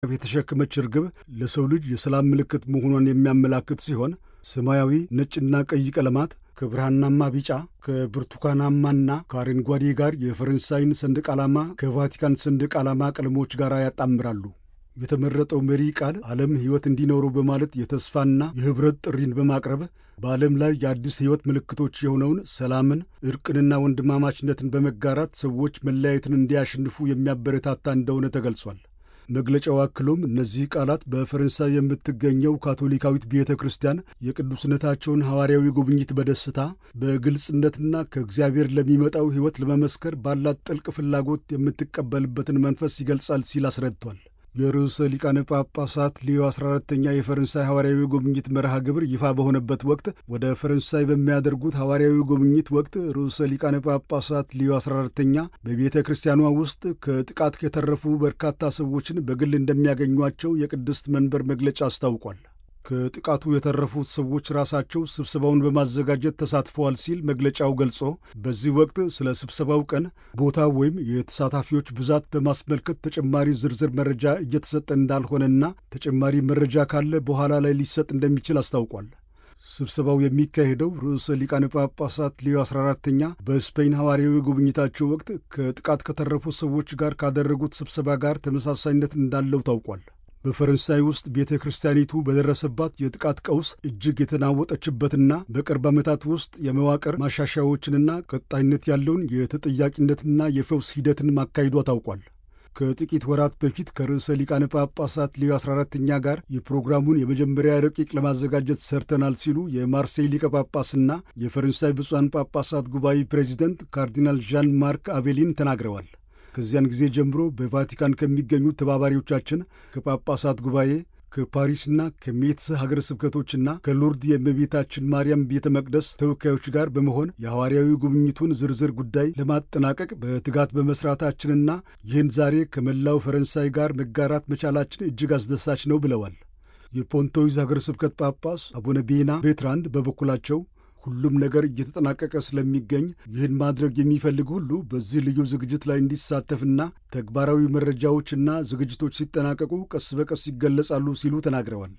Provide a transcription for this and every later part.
የተሸከመች ርግብ ለሰው ልጅ የሰላም ምልክት መሆኗን የሚያመላክት ሲሆን ሰማያዊ፣ ነጭና ቀይ ቀለማት ከብርሃናማ ቢጫ ከብርቱካናማና ከአረንጓዴ ጋር የፈረንሳይን ሰንደቅ ዓላማ ከቫቲካን ሰንደቅ ዓላማ ቀለሞች ጋር ያጣምራሉ። የተመረጠው መሪ ቃል ዓለም ሕይወት እንዲኖረው በማለት የተስፋና የኅብረት ጥሪን በማቅረብ በዓለም ላይ የአዲስ ሕይወት ምልክቶች የሆነውን ሰላምን፣ ዕርቅንና ወንድማማችነትን በመጋራት ሰዎች መለያየትን እንዲያሸንፉ የሚያበረታታ እንደሆነ ተገልጿል። መግለጫው አክሎም እነዚህ ቃላት በፈረንሳይ የምትገኘው ካቶሊካዊት ቤተ ክርስቲያን የቅዱስነታቸውን ሐዋርያዊ ጉብኝት በደስታ በግልጽነትና ከእግዚአብሔር ለሚመጣው ሕይወት ለመመስከር ባላት ጥልቅ ፍላጎት የምትቀበልበትን መንፈስ ይገልጻል ሲል አስረድቷል። የርዕሰ ሊቃነ ጳጳሳት ሊዮ 14ተኛ የፈረንሳይ ሐዋርያዊ ጉብኝት መርሃ ግብር ይፋ በሆነበት ወቅት ወደ ፈረንሳይ በሚያደርጉት ሐዋርያዊ ጉብኝት ወቅት ርዕሰ ሊቃነ ጳጳሳት ሊዮ 14ተኛ በቤተ ክርስቲያኗ ውስጥ ከጥቃት የተረፉ በርካታ ሰዎችን በግል እንደሚያገኟቸው የቅድስት መንበር መግለጫ አስታውቋል። ከጥቃቱ የተረፉት ሰዎች ራሳቸው ስብሰባውን በማዘጋጀት ተሳትፈዋል ሲል መግለጫው ገልጾ በዚህ ወቅት ስለ ስብሰባው ቀን፣ ቦታ ወይም የተሳታፊዎች ብዛት በማስመልከት ተጨማሪ ዝርዝር መረጃ እየተሰጠ እንዳልሆነና ተጨማሪ መረጃ ካለ በኋላ ላይ ሊሰጥ እንደሚችል አስታውቋል። ስብሰባው የሚካሄደው ርዕሰ ሊቃነ ጳጳሳት ሊዮ 14ተኛ በስፔን ሐዋርያዊ ጉብኝታቸው ወቅት ከጥቃት ከተረፉት ሰዎች ጋር ካደረጉት ስብሰባ ጋር ተመሳሳይነት እንዳለው ታውቋል። በፈረንሳይ ውስጥ ቤተ ክርስቲያኒቱ በደረሰባት የጥቃት ቀውስ እጅግ የተናወጠችበትና በቅርብ ዓመታት ውስጥ የመዋቅር ማሻሻያዎችንና ቀጣይነት ያለውን የተጠያቂነትና የፈውስ ሂደትን ማካሄዷ ታውቋል። ከጥቂት ወራት በፊት ከርዕሰ ሊቃነ ጳጳሳት ሊዮ 14ተኛ ጋር የፕሮግራሙን የመጀመሪያ ረቂቅ ለማዘጋጀት ሰርተናል ሲሉ የማርሴይ ሊቀ ጳጳስና የፈረንሳይ ብፁዓን ጳጳሳት ጉባኤ ፕሬዚደንት ካርዲናል ዣን ማርክ አቤሊን ተናግረዋል። ከዚያን ጊዜ ጀምሮ በቫቲካን ከሚገኙ ተባባሪዎቻችን ከጳጳሳት ጉባኤ ከፓሪስና ከሜትስ ሀገረ ስብከቶችና ከሎርድ የእመቤታችን ማርያም ቤተ መቅደስ ተወካዮች ጋር በመሆን የሐዋርያዊ ጉብኝቱን ዝርዝር ጉዳይ ለማጠናቀቅ በትጋት በመስራታችንና ይህን ዛሬ ከመላው ፈረንሳይ ጋር መጋራት መቻላችን እጅግ አስደሳች ነው ብለዋል። የፖንቶይዝ ሀገረ ስብከት ጳጳስ አቡነ ቤና ቤትራንድ በበኩላቸው ሁሉም ነገር እየተጠናቀቀ ስለሚገኝ ይህን ማድረግ የሚፈልግ ሁሉ በዚህ ልዩ ዝግጅት ላይ እንዲሳተፍና ተግባራዊ መረጃዎችና ዝግጅቶች ሲጠናቀቁ ቀስ በቀስ ይገለጻሉ ሲሉ ተናግረዋል።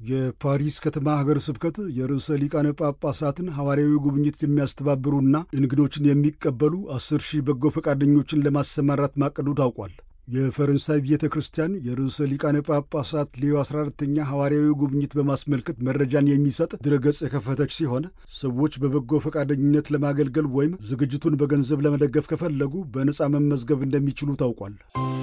የፓሪስ ከተማ ሀገረ ስብከት የርዕሰ ሊቃነ ጳጳሳትን ሐዋርያዊ ጉብኝት የሚያስተባብሩና እንግዶችን የሚቀበሉ አስር ሺህ በጎ ፈቃደኞችን ለማሰማራት ማቀዱ ታውቋል። የፈረንሳይ ቤተ ክርስቲያን የርዕሰ ሊቃነ ጳጳሳት ሌዮ 14ተኛ ሐዋርያዊ ጉብኝት በማስመልከት መረጃን የሚሰጥ ድረገጽ የከፈተች ሲሆን ሰዎች በበጎ ፈቃደኝነት ለማገልገል ወይም ዝግጅቱን በገንዘብ ለመደገፍ ከፈለጉ በነፃ መመዝገብ እንደሚችሉ ታውቋል።